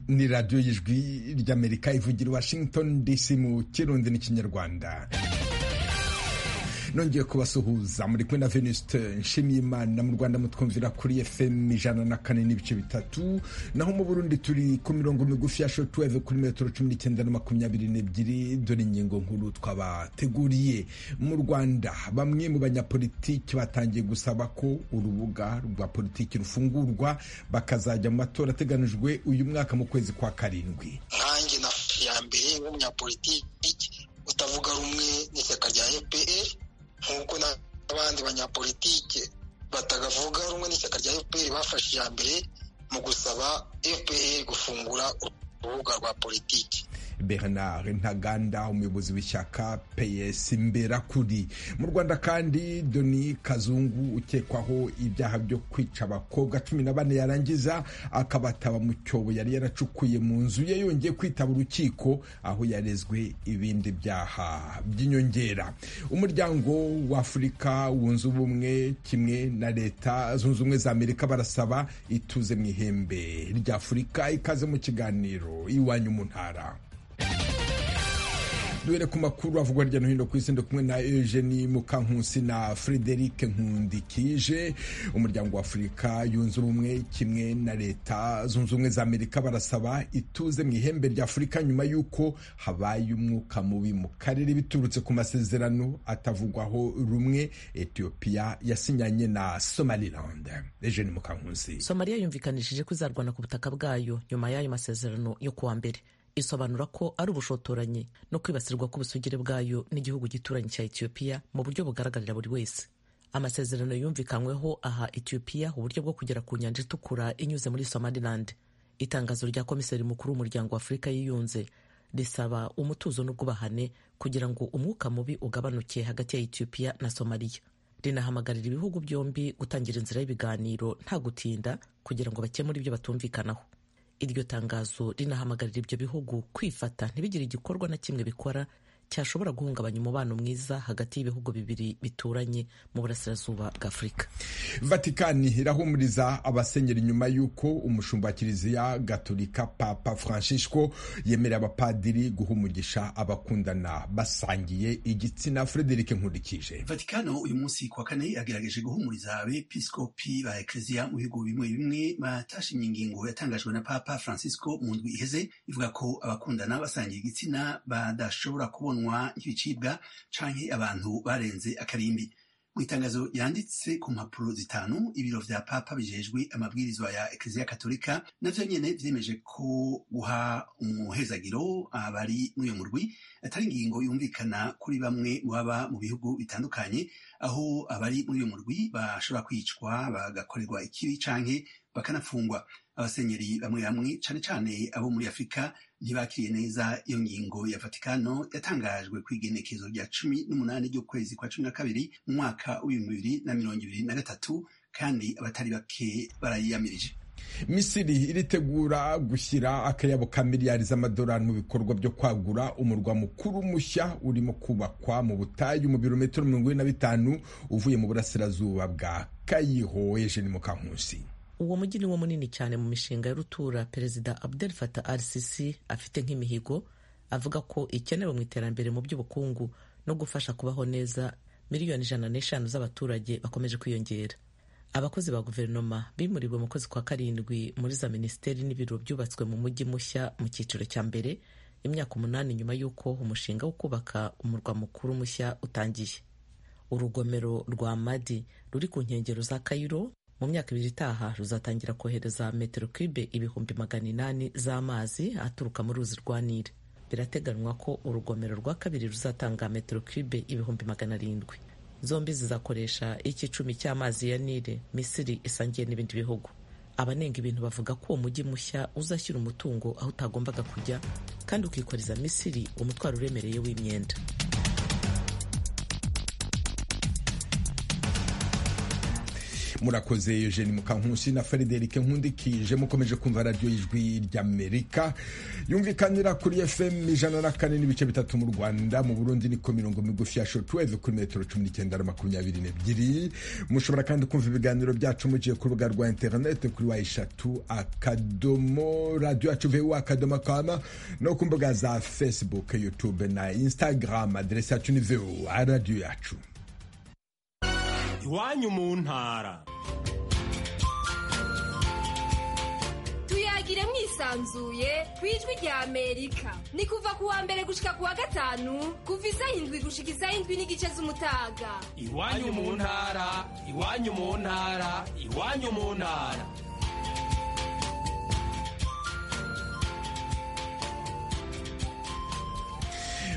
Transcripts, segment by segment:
ni radiyo y'ijwi ry'amerika ivugira i washington dc mu kirundi n'ikinyarwanda nongeye kubasuhuza muri kumwe na venusite nshimiyimana mu rwanda mutwumvira kuri fm ijana na kane n'ibice bitatu naho mu burundi turi ku mirongo migufi ya shotuweve kuri metero cumi n'icyenda na makumyabiri n'ebyiri dore ingingo nkuru twabateguriye mu rwanda bamwe mu banyapolitiki batangiye gusaba ko urubuga rwa politiki rufungurwa bakazajya mu matora ateganijwe uyu mwaka mu kwezi kwa karindwi nkanjye na ya mbere w'umunyapolitiki utavuga rumwe n'ishyaka rya epr nk'uko n'abandi banyapolitike batagavuga rumwe n'ishyaka rya fpr bafashe iya mbere mu gusaba fpr gufungura urubuga rwa politiki bernard ntaganda umuyobozi w'ishyaka ps imberakuri mu rwanda kandi doni kazungu ukekwaho ibyaha byo kwica abakobwa cumi na bane yarangiza akabataba mu cyobo yari yaracukuye mu nzu ye yongeye kwitaba urukiko aho yarezwe ibindi byaha by'inyongera umuryango w'afurika wunze ubumwe kimwe na leta zunze ubumwe za amerika barasaba ituze mu ihembe ry'afurika ikaze mu kiganiro iwanyu mu ntara duhere ku makuru avugwa hirya no hino ku isi kumwe na Eugenie Mukankusi na Frederic Nkundikije umuryango wa Afurika yunze ubumwe kimwe na leta zunze ubumwe za Amerika barasaba ituze mu ihembe rya Afurika nyuma y'uko habaye umwuka mubi mu karere biturutse ku masezerano atavugwaho rumwe Ethiopia yasinyanye na Somaliland Eugenie Mukankusi Somalia yumvikanishije ko izarwana ku butaka bwayo nyuma y'ayo masezerano yo kuwa mbere isobanura ko ari ubushotoranyi no kwibasirwa k'ubusugire bwayo n'igihugu gituranyi cya etiyopiya mu buryo bugaragarira buri wese amasezerano yumvikanyweho aha etiyopiya uburyo bwo kugera ku nyanja itukura inyuze muri somaliland itangazo rya komiseri mukuru w'umuryango w'afurika yiyunze risaba umutuzo n'ubwubahane kugira ngo umwuka mubi ugabanuke hagati ya etiyopiya na somaliya rinahamagarira ibihugu byombi gutangira inzira y'ibiganiro nta gutinda kugira ngo bakemure ibyo batumvikanaho iryo tangazo rinahamagarira ibyo bihugu kwifata ntibigire igikorwa na kimwe bikora cyashobora guhungabanya umubano mwiza hagati y'ibihugu bibiri bituranye mu burasirazuba bwa afurika vatikani irahumuriza abasenyeri nyuma y'uko umushumba wa kiliziya gaturika papa francisco yemerera abapadiri guha umugisha abakundana basangiye igitsina frederic nkurikije vatikano uyu munsi ku wa kane yagerageje guhumuriza abepiskopi ba ekleziya mu bihugu bimwe bimwe batashimye ingingo yatangajwe na papa francisco mu ndwi iheze ivuga ko abakundana basangiye igitsina badashobora kubona nk'ibicibwa canke abantu barenze akarimbi mu itangazo yanditse ku mpapuro zitanu ibiro vya papa bijejwe amabwirizwa ya ekleziya katolika navyo nyene vyemeje ko guha umuhezagiro abari muri uyo murwi atari ingingo yumvikana kuri bamwe baba mu bihugu bitandukanye aho abari muri uyo murwi bashobora kwicwa bagakorerwa ikibi canke bakanapfungwa abasenyeri bamwe bamwe cane cane abo muri afurika ntibakiriye neza iyo ngingo ya vatikano yatangajwe ku igenekezo rya cumi n'umunani ry'ukwezi kwa cumi na kabiri mu mwaka w'ibihumbi bibiri na mirongo ibiri na gatatu kandi abatari bake barayiyamirije misiri iritegura gushyira akayabo ka miliyari z'amadolari mu bikorwa byo kwagura umurwa mukuru mushya urimo kubakwa mu butayu mu birometero mirongo ine na bitanu uvuye mu burasirazuba bwa kayiho ejeni mu kankusi uwo mujyi ni wo munini cyane mu mishinga y'urutura perezida abdel Fattah al-Sisi afite nk'imihigo avuga ko ikenewe mu iterambere mu by'ubukungu no gufasha kubaho neza miliyoni ijana n'eshanu z'abaturage bakomeje kwiyongera abakozi ba guverinoma bimuriwe mu kwezi kwa karindwi muri za minisiteri n'ibiro byubatswe mu mujyi mushya mu cyiciro cya mbere imyaka umunani nyuma y'uko umushinga wo kubaka umurwa mukuru mushya utangiye urugomero rwa madi ruri ku nkengero za kayiro mu myaka ibiri itaha ruzatangira kohereza metero kwibe ibihumbi magana inani z'amazi aturuka mu ruzi rwa nile birateganywa ko urugomero rwa kabiri ruzatanga metero kwibe ibihumbi magana arindwi zombi zizakoresha ikicumi cy'amazi ya nile misiri isangiye n'ibindi bihugu abanenga ibintu bavuga ko uwo mujyi mushya uzashyira umutungo aho utagombaga kujya kandi ukikoreza misiri umutwaro uremereye w'imyenda murakoze eugene mukankusi na frederic nkundikije mukomeje kumva radiyo y'ijwi ry'amerika yumvikanira kuri fm ijana na kane n'ibice bitatu mu rwanda mu burundi niko mirongo migufi ya shortwave kuri metero cumi n'icyenda na makumyabiri n'ebyiri mushobora kandi kumva ibiganiro byacu mugiye ku rubuga rwa interinete kuri wa eshatu akadomo radiyo yacu vu akadomo kama no ku mbuga za facebook youtube na instagram aderesi yacu ni vu radiyo yacu iwanyu mu ntara tuyagire mwisanzuye ku ijwi rya amerika ni kuva ku wa mbere gushika ku wa gatanu kuva isaha indwi gushika isaha indwi n'igice z'umutaga iwanyu mu ntara iwanyu mu ntara iwanyu mu ntara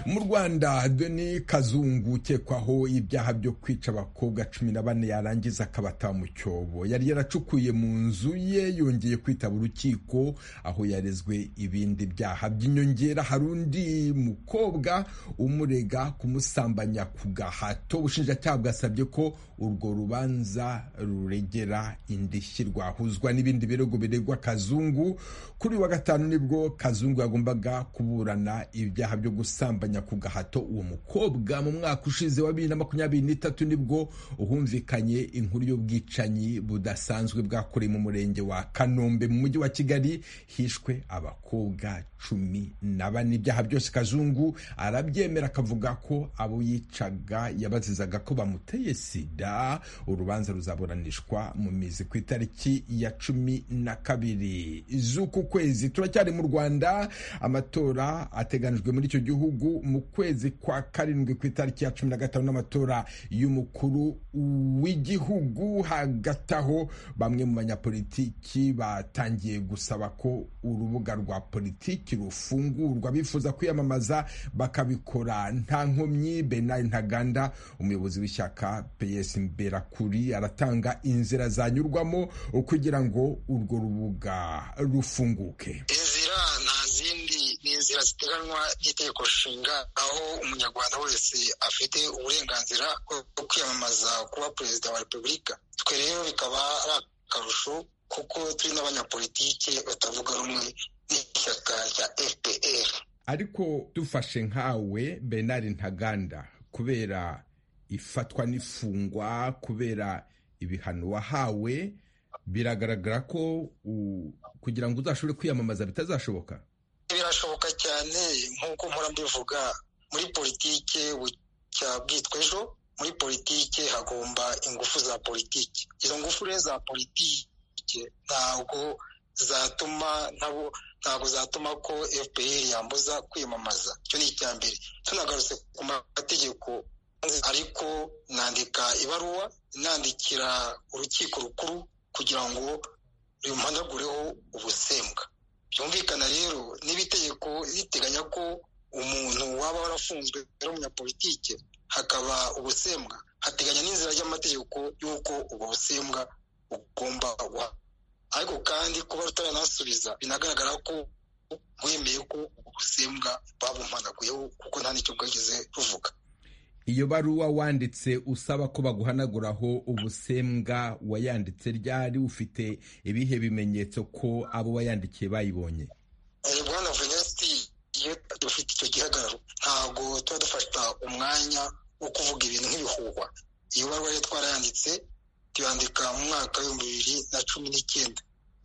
mu rwanda deni kazungu ukekwaho ibyaha byo kwica abakobwa cumi na bane yarangiza akabata mu cyobo yari yaracukuye mu nzu ye yongeye kwitaba urukiko aho yarezwe ibindi byaha by'inyongera hari undi mukobwa umurega kumusambanya ku gahato ubushinjacyaha bwasabye ko urwo rubanza ruregera indishyi rwahuzwa n'ibindi birego biregwa kazungu kuri wa gatanu nibwo kazungu yagombaga kuburana ibyaha byo gusambanya ku gahato uwo mukobwa mu mwaka ushize wa bibiri na makumyabiri n'itatu nibwo uhumvikanye inkuru y'ubwicanyi budasanzwe bwakorewe mu murenge wa kanombe mu mujyi wa kigali hishwe abakobwa cumi na bane ibyaha byose kazungu arabyemera akavuga ko abo yicaga yabazizaga ko bamuteye sida urubanza ruzaburanishwa mu mizi ku itariki ya cumi na kabiri z'uku kwezi turacyari mu rwanda amatora ateganijwe muri icyo gihugu mu kwezi kwa karindwi ku itariki ya cumi na gatanu n'amatora y'umukuru w'igihugu hagati aho bamwe mu banyapolitiki batangiye gusaba ko urubuga rwa politiki rufungurwa bifuza kwiyamamaza bakabikora nta nkomyi benayi ntaganda umuyobozi w'ishyaka peyesi mberakuri aratanga inzira zanyurwamo kugira ngo urwo rubuga rufunguke inzira nta zindi ni inzira ziteganwa n'itegeko nshinga aho umunyarwanda wese afite uburenganzira bwo kwiyamamaza kuba perezida wa repubulika twe rero bikaba ari akarusho kuko turi n'abanyapolitike batavuga rumwe n'ishyaka rya fpr ariko dufashe nkawe benari ntaganda kubera ifatwa n'ifungwa kubera ibihano wahawe biragaragara ko kugira ngo uzashobore kwiyamamaza bitazashoboka birashoboka cyane nk'uko mpora mbivuga muri politike bucya bwitwa ejo muri politike hagomba ingufu za politike izo ngufu rero za politike ntabwo zatuma nabo ntabwo zatuma ko fpr yambuza kwiyamamaza icyo ni icya mbere tunagarutse ku mategeko ariko nandika ibaruwa nandikira urukiko rukuru kugira ngo rumpanagureho ubusembwa byumvikana rero niba itegeko riteganya ko umuntu waba warafunzwe ari umunyapolitike hakaba ubusembwa hateganya n'inzira y'amategeko y'uko ubwo busembwa bugomba guha ariko kandi kuba rutaranasubiza binagaragara ko bwemeye ko ubwo busembwa babumanaguyeho kuko nta n'icyo bwageze ruvuga iyo baruwa wanditse usaba ko baguhanaguraho ubusembwa wayanditse ryari ufite ibihe bimenyetso ko abo wayandikiye bayibonye bwana venesiti iyo dufite icyo gihagararo ntabwo tuba dufata umwanya wo kuvuga ibintu nk'ibihuhwa iyo baruwa rero twarayanditse tuyandika mu mwaka w'ibihumbi bibiri na cumi n'icyenda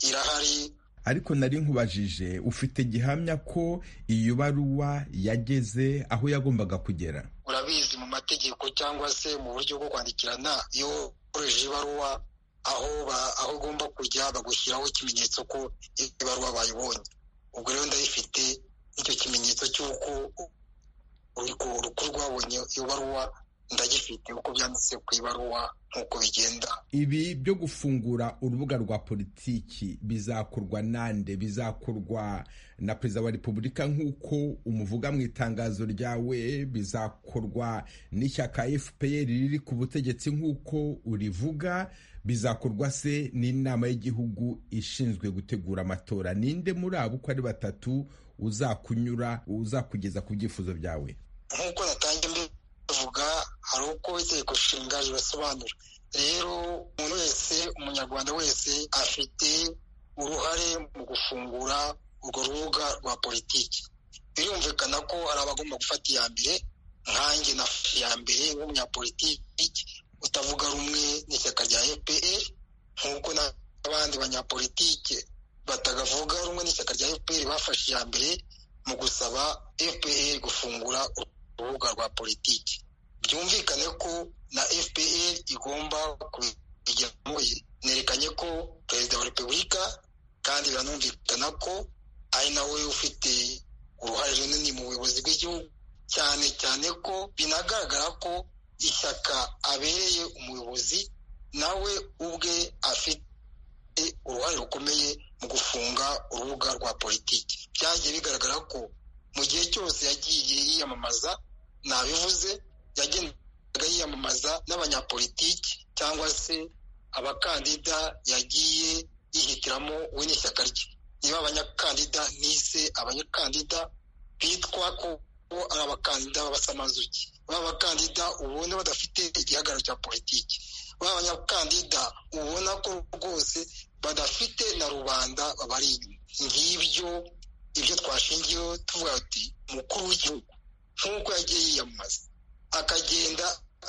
irahari ariko nari nkubajije ufite gihamya ko iyo baruwa yageze aho yagombaga kugera urabizi mu mategeko cyangwa se mu buryo bwo kwandikirana iyo ukoresheje ibaruwa aho aho ugomba kujya bagushyiraho ikimenyetso ko ibaruwa bayibonye ubwo rero ndayifite icyo kimenyetso cy'uko urwo rukuru rwabonye iyo baruwa ndagifite uko byanditse ku ibaruwa nk'uko bigenda ibi byo gufungura urubuga rwa politiki bizakorwa nande bizakorwa na perezida wa repubulika nk'uko umuvuga mu itangazo ryawe bizakorwa n'ishyaka fpr riri ku butegetsi nk'uko urivuga bizakorwa se n'inama y'igihugu ishinzwe gutegura amatora ninde muri abo uko ari batatu uzakunyura uzakugeza ku byifuzo byawe nk'uko natangiye mbivuga hari uko itegeko nshinga ribasobanura rero umuntu wese umunyarwanda wese afite uruhare mu gufungura urwo rubuga rwa politiki birumvikana ko hari abagomba gufata iya mbere nkanjye nafashe iya mbere nk'umunyapolitiki utavuga rumwe n'ishyaka rya fpr nk'uko n'abandi banyapolitike batagavuga rumwe n'ishyaka rya fpr bafashe iya mbere mu gusaba fpr gufungura urubuga rwa politiki byumvikane ko na fpr igomba kubigiramo nerekanye ko perezida wa repubulika kandi biranumvikana ko ari nawe ufite uruhare runini mu buyobozi bw'igihugu cyane cyane ko binagaragara ko ishyaka abereye umuyobozi nawe ubwe afite uruhare rukomeye mu gufunga urubuga rwa politiki byagiye bigaragara ko mu gihe cyose yagiye yiyamamaza nabivuze yagendaga yiyamamaza n'abanyapolitiki cyangwa se abakandida yagiye yihitiramo we n'ishyaka rye niba abanyakandida nise abanyakandida bitwa ko ari abakandida b'abasamanzuki baba abakandida ubona badafite igihagararo cya politiki baba abanyakandida ubona ko rwose badafite na rubanda bari inyuma ngibyo ibyo twashingiyeho tuvuga ati umukuru w'igihugu nk'uko yagiye yiyamamaza akagenda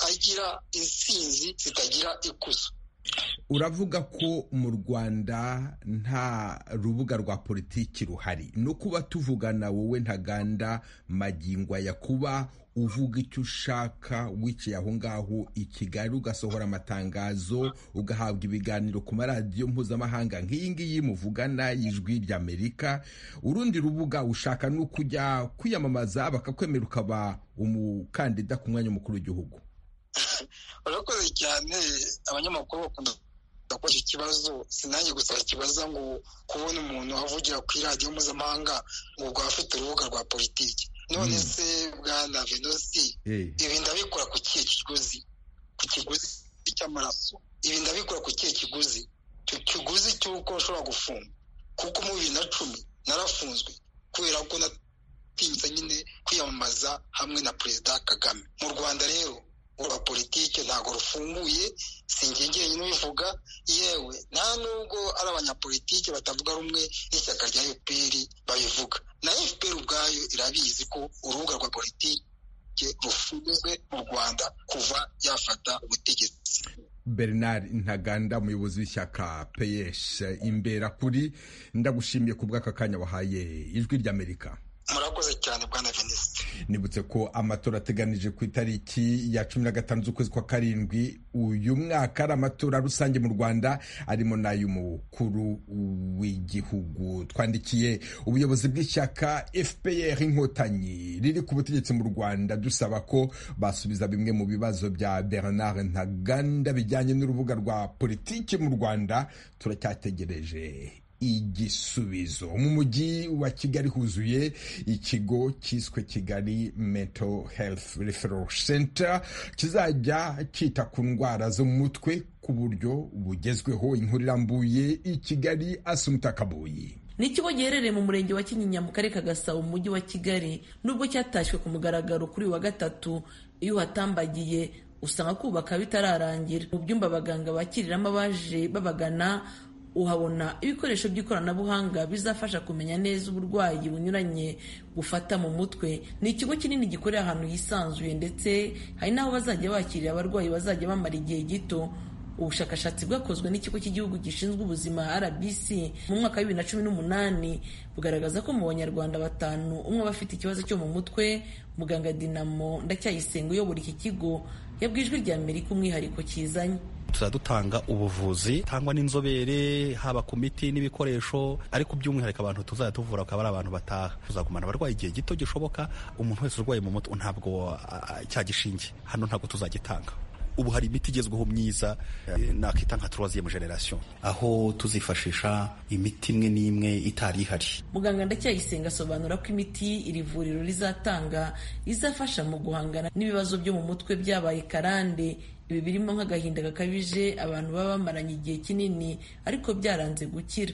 agira insinzi zitagira ikuzo uravuga ko mu rwanda nta rubuga rwa politiki ruhari no kuba tuvugana wowe ntaganda magingwa ya kuba uvuga icyo ushaka wiciye aho ngaho i kigali ugasohora amatangazo ugahabwa ibiganiro ku maradiyo mpuzamahanga nk'iyi ngiyi muvugana y'ijwi ry'amerika urundi rubuga ushaka ni ukujya kwiyamamaza bakakwemera ukaba umukandida ku mwanya mukuru w'igihugu urakoze cyane abanyamakuru bakunda kubaza ikibazo sinange gusa bakibaza ngo kubona umuntu avugira ku iradiyo mpuzamahanga ngo ubwo afite urubuga rwa politiki none se bwana venusi ibi ndabikora ku kihe kiguzi ku kiguzi cy'amaraso ibi ndabikora ku kihe kiguzi ku kiguzi cy'uko nshobora gufunga kuko mu bibiri na cumi narafunzwe kubera ko natinyutse nyine kwiyamamaza hamwe na perezida kagame mu rwanda rero rwa politiki ntabwo rufunguye si njye njyenyine ubivuga yewe nta nubwo ari abanyapolitiki batavuga rumwe n'ishyaka rya fpr babivuga na fpr ubwayo irabizi ko urubuga rwa politiki rufunzwe mu rwanda kuva yafata ubutegetsi bernard ntaganda umuyobozi w'ishyaka peyes imbera kuri ndagushimiye ku bw'aka kanya wahaye ijwi ry'amerika murakoze cyane bwana venisite nibutse ko amatora ateganije ku itariki ya cumi na gatanu z'ukwezi kwa karindwi uyu mwaka ari amatora rusange mu rwanda arimo n'ay'umukuru w'igihugu twandikiye ubuyobozi bw'ishyaka fpr inkotanyi riri ku butegetsi mu rwanda dusaba ko basubiza bimwe mu bibazo bya bernard ntaganda bijyanye n'urubuga rwa politiki mu rwanda turacyategereje igisubizo mu mujyi wa kigali huzuye ikigo cyiswe kigali mental health referral center kizajya cyita ku ndwara zo mu mutwe ku buryo bugezweho inkuru irambuye i kigali asumuta kabuyi ni ikigo giherereye mu murenge wa kinyinya mu karere ka gasabo mu mujyi wa kigali nubwo cyatashywe ku mugaragaro kuri wa gatatu iyo uhatambagiye usanga kubaka bitararangira mu byumba abaganga bakiriramo abaje babagana uhabona ibikoresho by'ikoranabuhanga bizafasha kumenya neza uburwayi bunyuranye bufata mu mutwe ni ikigo kinini gikorera ahantu hisanzuye ndetse hari n'aho bazajya bakirira abarwayi bazajya bamara igihe gito ubushakashatsi bwakozwe n'ikigo cy'igihugu gishinzwe ubuzima rbc mu mwaka wa bibiri na cumi n'umunani bugaragaza ko mu banyarwanda batanu umwe aba afite ikibazo cyo mu mutwe muganga dinamo ndacyayisenga uyobora iki kigo yabwijwe rya amerika umwihariko kizanye tuzajya dutanga ubuvuzi tangwa n'inzobere haba ku miti n'ibikoresho ariko by'umwihariko abantu tuzajya tuvura bakaba ari abantu bataha tuzagumana abarwayi igihe gito gishoboka umuntu wese urwaye mu mutwe ntabwo cyagishinge hano ntabwo tuzagitanga ubu hari imiti igezweho myiza nakita nka troisième generation aho tuzifashisha imiti imwe n'imwe itari ihari muganga ndacyayisenga asobanura ko imiti iri vuriro rizatanga izafasha mu guhangana n'ibibazo byo mu mutwe byabaye karande ibi birimo nk'agahinda gakabije abantu baba bamaranye igihe kinini ariko byaranze gukira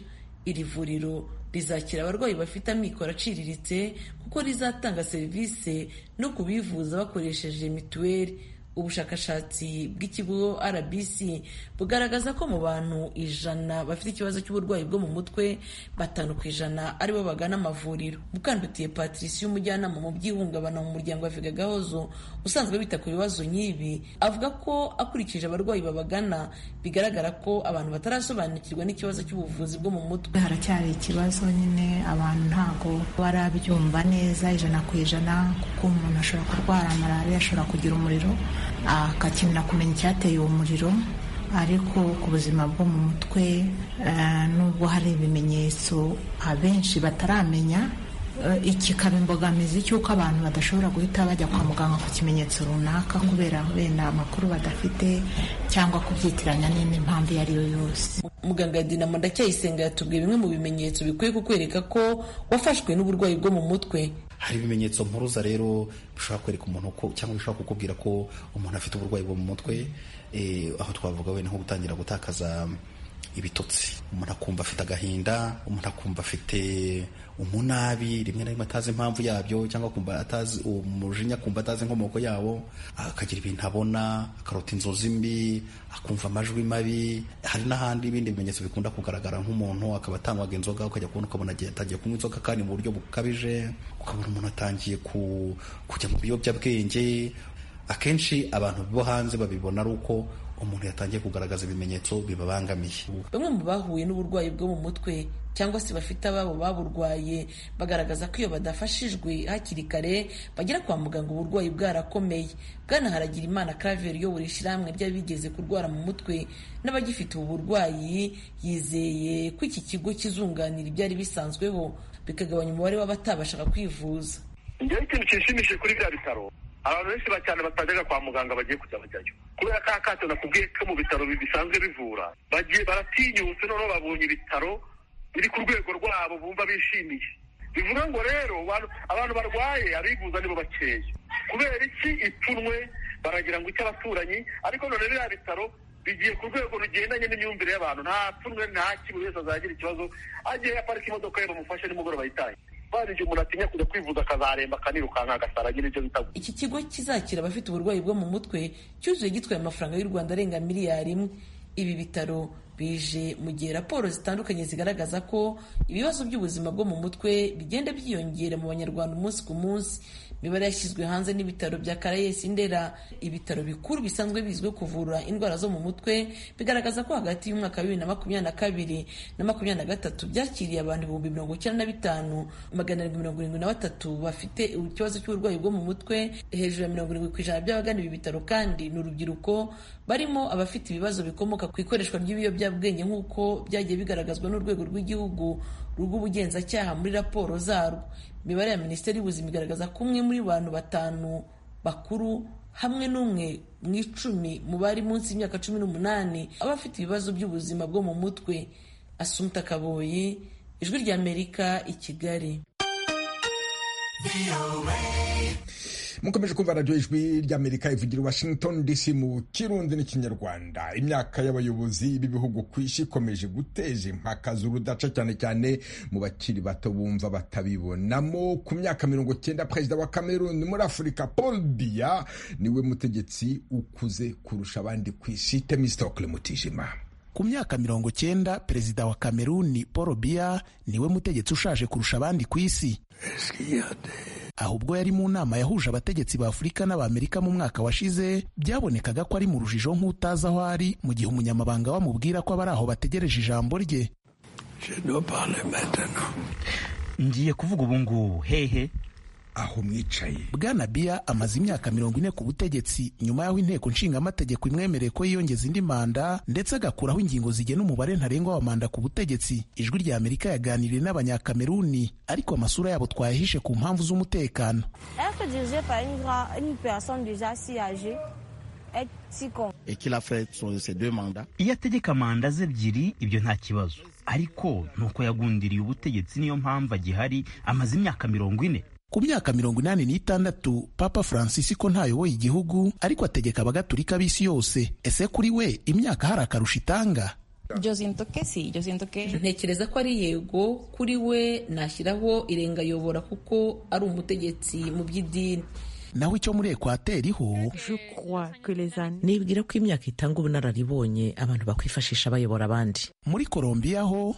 iri vuriro rizakira abarwayi bafite amikoro aciriritse kuko rizatanga serivisi no ku bivuza bakoresheje mituweli ubushakashatsi bw'ikigo rbc bugaragaza ko mu bantu ijana bafite ikibazo cy'uburwayi bwo mu mutwe batanu ku ijana aribo bagana amavuriro mukandutiye patrice umujyanama mu by'ihungabana mu muryango wa vega gahozo usanzwe bita ku bibazo nk'ibi avuga ko akurikije abarwayi babagana bigaragara ko abantu batarasobanukirwa n'ikibazo cy'ubuvuzi bwo mu mutwe haracyari ikibazo nyine abantu ntago barabyumva neza ijana ku ijana kuko umuntu ashobora kurwara malariya ashobora kugira umuriro agakenera kumenya icyateye uwo muriro ariko ku buzima bwo mu mutwe nubwo hari ibimenyetso abenshi bataramenya ikikaba imbogamizi cy'uko abantu badashobora guhita bajya kwa muganga ku kimenyetso runaka kubera wenda amakuru badafite cyangwa kubyitiranya n'indi mpamvu iyo ari yo yose muganga dinamo ndacyayisenga yatubwiye bimwe mu bimenyetso bikwiye kukwereka ko wafashwe n'uburwayi bwo mu mutwe hari ibimenyetso mpuruza rero bishobora kwereka umuntu ko cyangwa bishobora kukubwira ko umuntu afite uburwayi bwo mu mutwe aho twavuga wenda nko gutangira gutakaza ibitotsi umuntu akumva afite agahinda umuntu akumva afite umunabi rimwe na rimwe atazi impamvu yabyo cyangwa akumva atazi umujinya akumva atazi inkomoko yawo akagira ibintu abona akarota inzozi mbi akumva amajwi mabi hari n'ahandi ibindi bimenyetso bikunda kugaragara nk'umuntu akaba atanywaga inzoga ukajya kubona ukabona agiye atangiye kunywa inzoga kandi mu buryo bukabije ukabona umuntu atangiye kujya mu biyobyabwenge akenshi abantu bo hanze babibona ari uko umuntu yatangiye kugaragaza ibimenyetso bibabangamiye bamwe mu bahuye n'uburwayi bwo mu mutwe cyangwa se bafite ababo baburwaye bagaragaza ko iyo badafashijwe hakiri kare bagera kwa muganga uburwayi bwarakomeye bwana haragira imana claver uyobora ishyirahamwe ry'abigeze kurwara mu mutwe n'abagifite ubu burwayi yizeye ko iki kigo kizunganira ibyari bisanzweho bikagabanya umubare w'abatabashaga kwivuza njyewe ikintu kinshimishije kuri bya bitaro abantu benshi cyane batajyaga kwa muganga bagiye kujya bajyayo kubera ko akato nakubwiye ko mu bitaro bisanzwe bivura bagiye baratinyutse noneho babonye ibitaro biri ku rwego rwabo bumva bishimiye bivuga ngo rero abantu barwaye abivuza nibo bakeya kubera iki ipfunwe baragira ngo icy'abaturanyi ariko none biriya bitaro bigiye ku rwego rugendanye n'imyumvire y'abantu nta pfunwe nta kibu wese azagira ikibazo agiye yaparika imodoka ye bamufashe nimugoroba yitaye igihe umuntu atinya kujya kwivuza akazaremba akanirukanka agasaragira ibyo bita iki kigo kizakira abafite uburwayi bwo mu mutwe cyuzuye gitwaye amafaranga y'u rwanda arenga miliyari imwe ibi bitaro bije mu gihe raporo zitandukanye zigaragaza ko ibibazo by'ubuzima bwo mu mutwe bigenda byiyongera mu banyarwanda umunsi ku munsi imibare yashyizwe hanze n'ibitaro bya karayesi ndera ibitaro bikuru bisanzwe bizwiho kuvura indwara zo mu mutwe bigaragaza ko hagati y'umwaka wa bibiri na makumyabiri na kabiri na makumyabiri na gatatu byakiriye abantu ibihumbi mirongo icyenda na bitanu magana arindwi mirongo irindwi na batatu bafite ikibazo cy'uburwayi bwo mu mutwe hejuru ya mirongo irindwi ku ijana by'abagana ibi bitaro kandi ni urubyiruko barimo abafite ibibazo bikomoka ku ikoreshwa ry'ibiyobyabwenge nk'uko byagiye bigaragazwa n'urwego rw'igihugu rw'ubugenzacyaha muri raporo zarwo imibare ya minisiteri y'ubuzima igaragaza ko umwe muri bantu batanu bakuru hamwe n'umwe mu icumi mu bari munsi y'imyaka cumi n'umunani aba afite ibibazo by'ubuzima bwo mu mutwe asumta kaboyi ijwi ry'amerika i kigali mukomeje kumva radiyo ijwi ry'amerika ivugira washington dc mu kirundi n'ikinyarwanda imyaka y'abayobozi b'ibihugu ku isi ikomeje guteza impaka z'urudaca cyane cyane mu bakiri bato bumva batabibonamo ku myaka mirongo cyenda perezida wa cameroon muri afurika paul biya niwe mutegetsi ukuze kurusha abandi ku isi temistokle mutijima ku myaka mirongo cyenda perezida wa kameruni paul biya niwe mutegetsi ushaje kurusha abandi ku isi aho ubwo yari mu nama yahuje abategetsi ba afurika n'abamerika mu mwaka washize byabonekaga ko ari mu rujijo nk'utazi aho ari mu gihe umunyamabanga bamubwira ko abari aho bategereje ijambo rye ngiye kuvuga ubu ngubu hehe aho mwicaye bwana biya amaze imyaka mirongo ine ku butegetsi nyuma y'aho inteko nshingamategeko imwemereye ko yiyongeza indi manda ndetse agakuraho ingingo zigena umubare ntarengwa wa manda ku butegetsi ijwi rya amerika yaganiriye n'abanyakameruni ariko amasura yabo twayahishe ku mpamvu z'umutekano iyo ategeka manda ze ebyiri ibyo nta kibazo ariko nuko yagundiriye ubutegetsi niyo mpamvu agihari amaze imyaka mirongo ine ku myaka mirongo inani n'itandatu papa francis ko ntayoboye igihugu ariko ategeka abagatulika b'isi yose ese kuri we imyaka hari akarusho itanga ntekereza ko ari yego kuri we nashyiraho irengayobora kuko ari umutegetsi mu by'idini naho icyo muri ekwateri ho nibwira ko imyaka itanga ubunararibonye abantu bakwifashisha bayobora abandi muri kolombiya ho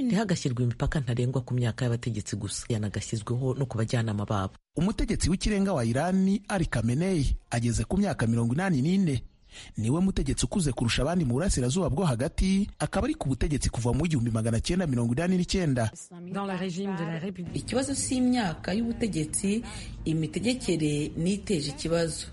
ntihagashyirwe imipaka ntarengwa ku myaka y'abategetsi gusa yanagashyizweho no ku bajyanama babo umutegetsi w'ikirenga wa irani ari kameneyi ageze ku myaka mirongo inani n'ine niwe mutegetsi ukuze kurusha abandi mu burasirazuba bwo hagati akaba ari ku butegetsi kuva mu igihumbi magana cyenda mirongo inani n'icyenda ikibazo cy'imyaka y'ubutegetsi imitegekere niteje ikibazo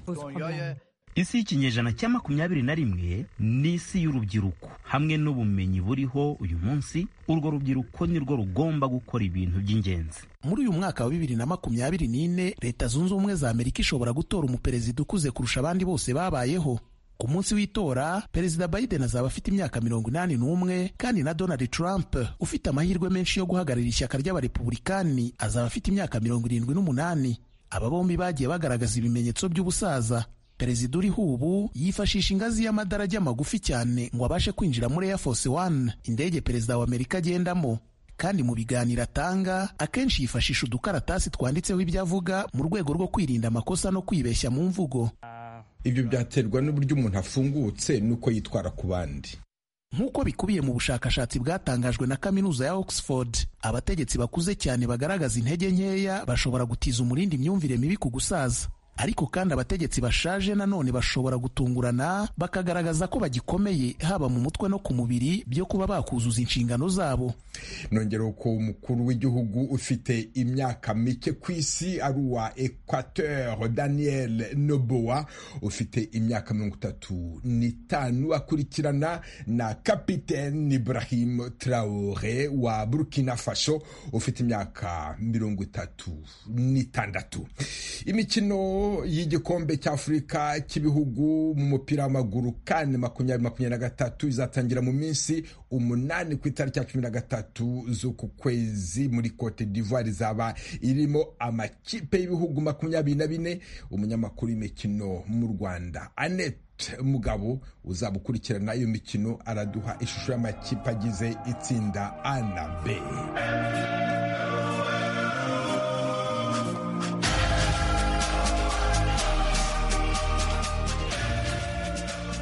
isi y'ikinyejana cya makumyabiri na rimwe ni isi y'urubyiruko hamwe n'ubumenyi buriho uyu munsi urwo rubyiruko ni rwo rugomba gukora ibintu by'ingenzi muri uyu mwaka wa bibiri na makumyabiri n'ine leta zunze ubumwe za amerika ishobora gutora umuperezida ukuze kurusha abandi bose babayeho ku munsi w'itora perezida biden azaba afite imyaka mirongo inani n'umwe kandi na donald trump ufite amahirwe menshi yo guhagararira ishyaka ry'abarepubulikani azaba afite imyaka mirongo irindwi n'umunani aba bombi bagiye bagaragaza ibimenyetso by'ubusaza perezida uriho ubu yifashisha ingazi y'amadarajya magufi cyane ngo abashe kwinjira muri air force one indege perezida wa amerika agendamo kandi mu biganiro atanga akenshi yifashisha udukaratasi twanditseho ibyo avuga mu rwego rwo kwirinda amakosa no kwibeshya mu mvugo ibyo byaterwa n'uburyo umuntu afungutse n'uko yitwara ku bandi nk'uko bikubiye mu bushakashatsi bwatangajwe na kaminuza ya oxford abategetsi bakuze cyane bagaragaza intege nkeya bashobora gutiza umurindi imyumvire mibi ku gusaza ariko kandi abategetsi bashaje nanone bashobora gutungurana bakagaragaza ko bagikomeye haba mu mutwe no ku mubiri byo kuba bakuzuza inshingano zabo nongera ko umukuru w'igihugu ufite imyaka mike ku isi ari uwa equateur daniel noboa ufite imyaka mirongo itatu n'itanu akurikirana na kapitene ibrahim traore wa burkina faso ufite imyaka mirongo itatu n'itandatu imikino y'igikombe cy'afurika cy'ibihugu mu mupira w'amaguru kane makumyabiri makumyabiri na gatatu izatangira mu minsi umunani ku itariki ya cumi na gatatu z'uku kwezi muri cote d'ivoire izaba irimo amakipe y'ibihugu makumyabiri na bine umunyamakuru w'imikino mu rwanda anete mugabo uzaba ukurikirana iyo mikino araduha ishusho y'amakipe agize itsinda a na b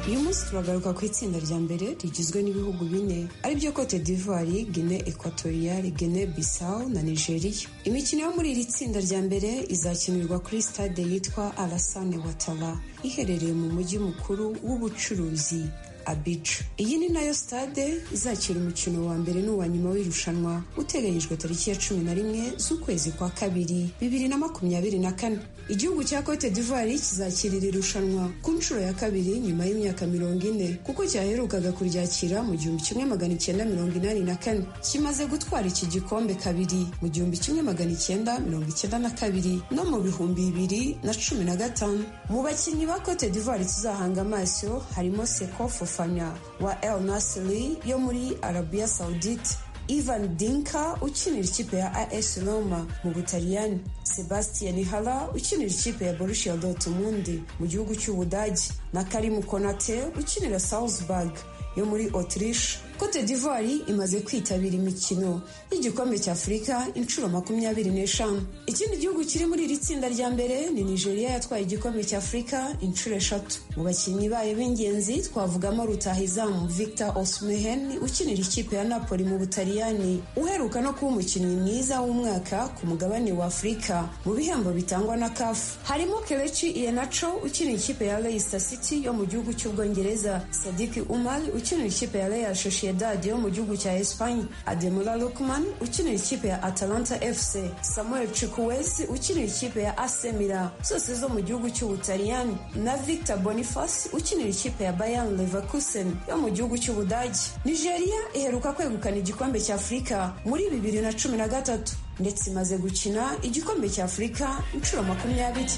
uyu munsi turagaruka ku itsinda rya mbere rigizwe n'ibihugu bine aribyo cote d'ivoire gine equatoriale gine bissau na nigeria imikino yo muri iri tsinda rya mbere izakinirwa kuri stade yitwa alasane watara iherereye mu mujyi mukuru w'ubucuruzi abica iyi ni nayo stade izakira umukino wa mbere n'uwa nyuma w'irushanwa uteganyijwe tariki ya cumi na rimwe z'ukwezi kwa kabiri bibiri na makumyabiri na kane igihugu cya cote d'ivoire kizakirira irushanwa ku nshuro ya kabiri nyuma y'imyaka mirongo ine kuko cyaherukaga kuryakira mu gihumbi kimwe magana icyenda mirongo inani na kane kimaze gutwara iki gikombe kabiri mu gihumbi kimwe magana icyenda mirongo icyenda na kabiri no mu bihumbi bibiri na cumi na gatanu mu bakinnyi ba cote d'ivoire tuzahanga amaso harimo sekofu fanya wa el nasiri yo muri arabiya sawudite ivan dinka ukinira ikipe ya as roma mu butaliyani sebastian hara ukinira ikipe ya borussia dortmund mu gihugu cy'ubudagi na karimu konate ukinira salzburg yo muri autriche cote d'ivoire imaze kwitabira imikino y'igikombe cy'afurika inshuro makumyabiri n'eshanu ikindi gihugu kiri muri iri tsinda rya mbere ni nigeria yatwaye igikombe cy'afurika inshuro eshatu mu bakinnyi bayo b'ingenzi twavugamo rutahizamu victor osmehen ukinira ikipe ya napoli mu butaliyani uheruka no kuba umukinnyi mwiza w'umwaka ku mugabane wa afurika mu bihembo bitangwa na kafu harimo kelechi ienacho ukinira ikipe ya leicester city yo mu gihugu cy'ubwongereza sadiki umar ukinira ikipe ya real sociedad yo mu gihugu cya espanye ademola lukman ukinira ikipe ya atalanta fc samuel chikuwezi ukinira ikipe ya asemira zose zo mu gihugu cy'ubutaliyani na victor boniface ukinira ikipe ya bayan leverkusen yo mu gihugu cy'ubudagi nigeria iheruka kwegukana igikombe cya afurika muri bibiri na cumi na gatatu ndetse imaze gukina igikombe cya afurika inshuro makumyabiri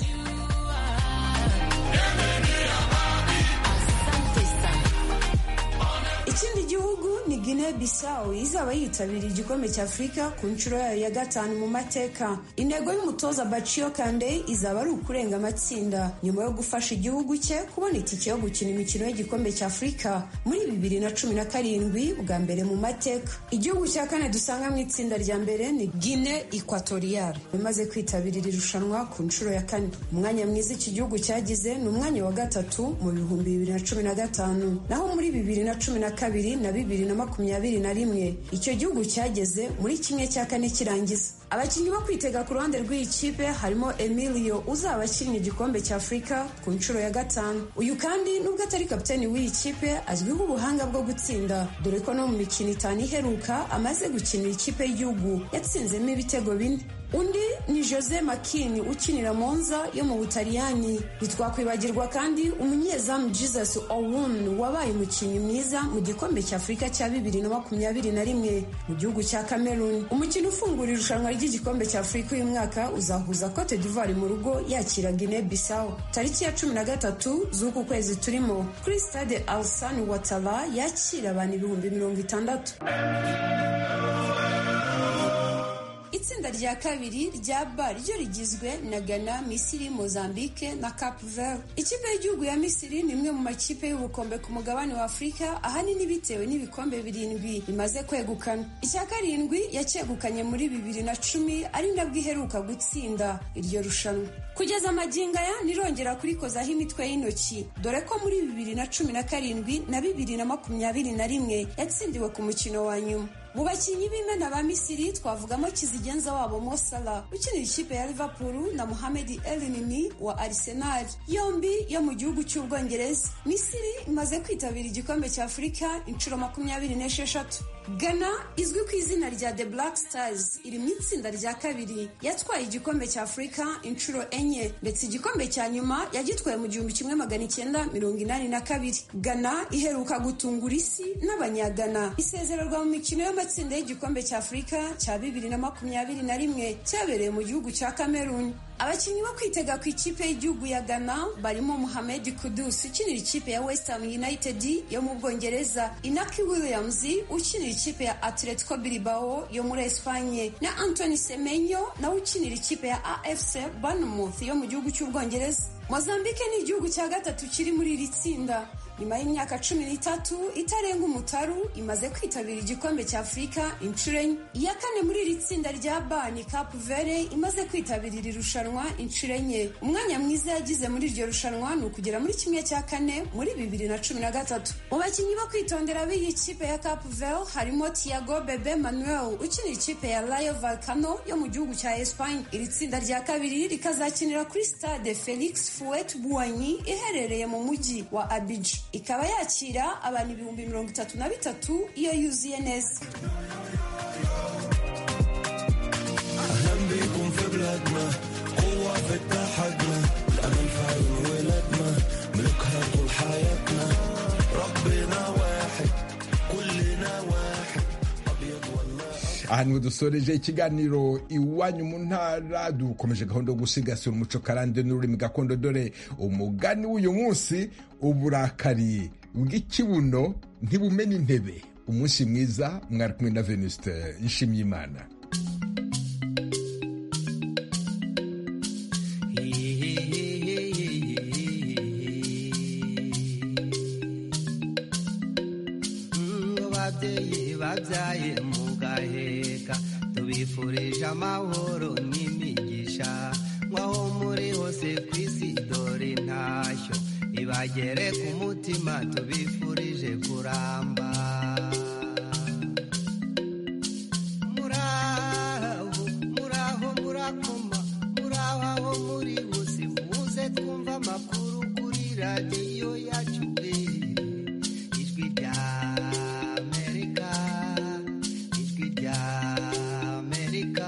Ikindi gihugu ni Guinea Guinea Bissau izaba yitabiriye igikombe cya Afurika ku nshuro yayo ya gatanu mu mateka intego y'umutoza Baccio Kande izaba ari ukurenga amatsinda nyuma yo gufasha igihugu cye kubona itike yo gukina imikino y'igikombe cya Afurika muri bibiri na cumi na karindwi bwa mbere mu mateka igihugu cya kane dusanga mu itsinda rya mbere ni Guinea Equatorial imaze kwitabira iri rushanwa ku nshuro ya kane umwanya mwiza iki gihugu cyagize ni umwanya wa gatatu mu bihumbi bibiri na cumi na gatanu naho muri bibiri na cumi na kabiri na bibiri na makumyabiri na rimwe icyo gihugu cyageze muri kimwe cya kane kirangiza abakinnyi bo kwitega ku ruhande rw'iyi kipe harimo emilio uzaba akinnye igikombe cya afurika ku nshuro ya gatanu uyu kandi nubwo atari kapiteni w'iyi kipe azwiho ubuhanga bwo gutsinda dore ko no mu mikino itanu iheruka amaze gukinira ikipe y'igihugu yatsinzemo ibitego bine undi ni jose makini ukinira monza yo mu butaliyani ntitwakwibagirwa kandi umunyezamu jesus owun wabaye umukinnyi mwiza mu gikombe cya afurika cya bibiri na makumyabiri na rimwe mu gihugu cya cameroon umukino ufungura irushanwa ry'igikombe cya afurika uyu mwaka uzahuza cote d'ivoire mu rugo yakira guinea bissau tariki ya cumi na gatatu z'uku kwezi turimo kuri stade alsan watara yakira abantu ibihumbi mirongo itandatu itsinda rya kabiri rya ba ryo rigizwe na ghana misiri mozambique na cape verde ikipe y'igihugu ya misiri ni imwe mu makipe y'ubukombe ku mugabane wa afurika ahanini bitewe n'ibikombe birindwi bimaze kwegukana icya karindwi yacyegukanye muri bibiri na cumi ari nabwo iheruka gutsinda iryo rushanwa kugeza amagingo aya nirongera kurikozaho imitwe y'intoki dore ko muri bibiri na cumi na karindwi na bibiri na makumyabiri na rimwe yatsindiwe ku mukino wa nyuma mu bakinnyi b'imena ba misiri twavugamo kizigenza wabo mosala ukinira ikipe ya liverpool na muhamedi elinimi wa arsenal yombi yo mu gihugu cy'ubwongereza misiri imaze kwitabira igikombe cya afurika inshuro makumyabiri n'esheshatu ghana izwi ku izina rya the black stars iri mu itsinda rya kabiri yatwaye igikombe cya afurika inshuro enye ndetse igikombe cya nyuma yagitwaye mu gihumbi kimwe magana icyenda mirongo inani na kabiri ghana iheruka gutungura isi n'abanyagana isezererwa mu mikino y'amakipe amatsinda y'igikombe cya afurika cya bibiri na makumyabiri na rimwe cyabereye mu gihugu cya cameroon abakinnyi bo kwitega ku ikipe y'igihugu ya ghana barimo muhammed kudus ukinira ikipe ya westham united yo mu bwongereza inaki williams ukinira ikipe ya atletico bilbao yo muri espanye na anthony semenyo nawe ukinira ikipe ya afc bournemouth yo mu gihugu cy'ubwongereza mozambique ni igihugu cya gatatu kiri muri iri tsinda nyuma y'imyaka cumi n'itatu itarenga umutaru imaze kwitabira igikombe cya afurika inshuro enye iya kane muri iri tsinda rya bani capu vere imaze kwitabira iri rushanwa inshuro enye umwanya mwiza yagize muri iryo rushanwa ni ukugera muri kimwe cya kane muri bibiri na cumi na gatatu mu bakinnyi bo kwitondera b'iyi kipe ya capu vere harimo tiago bebe manuel ukinira ikipe ya rayo valkano yo mu gihugu cya espanye iri tsinda rya kabiri rikazakinira kuri stade felix fuet buwanyi iherereye mu mujyi wa abidjan ikaba yakira abantu ibihumbi mirongo itatu na bitatu iyo yuzuye neza aha niwe dusoreje ikiganiro iwanyu mu ntara dukomeje gahunda yo gusigasira umuco karande n'ururimi gakondo dore umugani w'uyu munsi uburakari bw'ikibuno ntibumena intebe umunsi mwiza mwari kumwe na venuste nshimyimana babyaye mu gaheka tubifurije amahoro n'imigisha nk'aho muri hose ku isi dore intashyo ibagere ku mutima tubifurije kuramba muraho muraho murakoma muraho aho muri hose muze twumva amakuru kuri radiyo yacu ijwi rya amerika ijwi rya amerika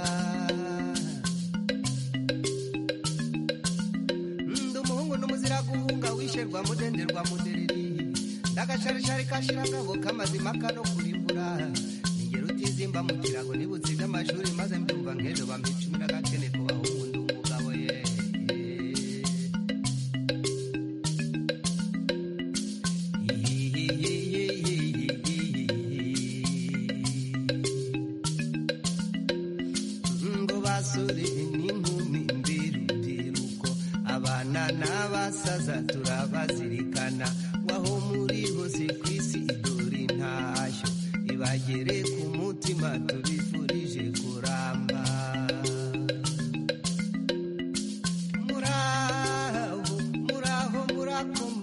ndi umuhungu n'umuzira guhunga wisherwa mudenderwa mudereri ndagacarishari kashirangabo k'amazima kano kurimbura ningero utizimba mu kirago nibutse iby'amashuri maze mbyumva nk'ejo bampa icumi n'agakene ku bahungu ndi umugabo ye bazirikana waho muri hose ku isi idore intashyo ibagere ku mutima tubifurije kuramba muraho muraho murakomeye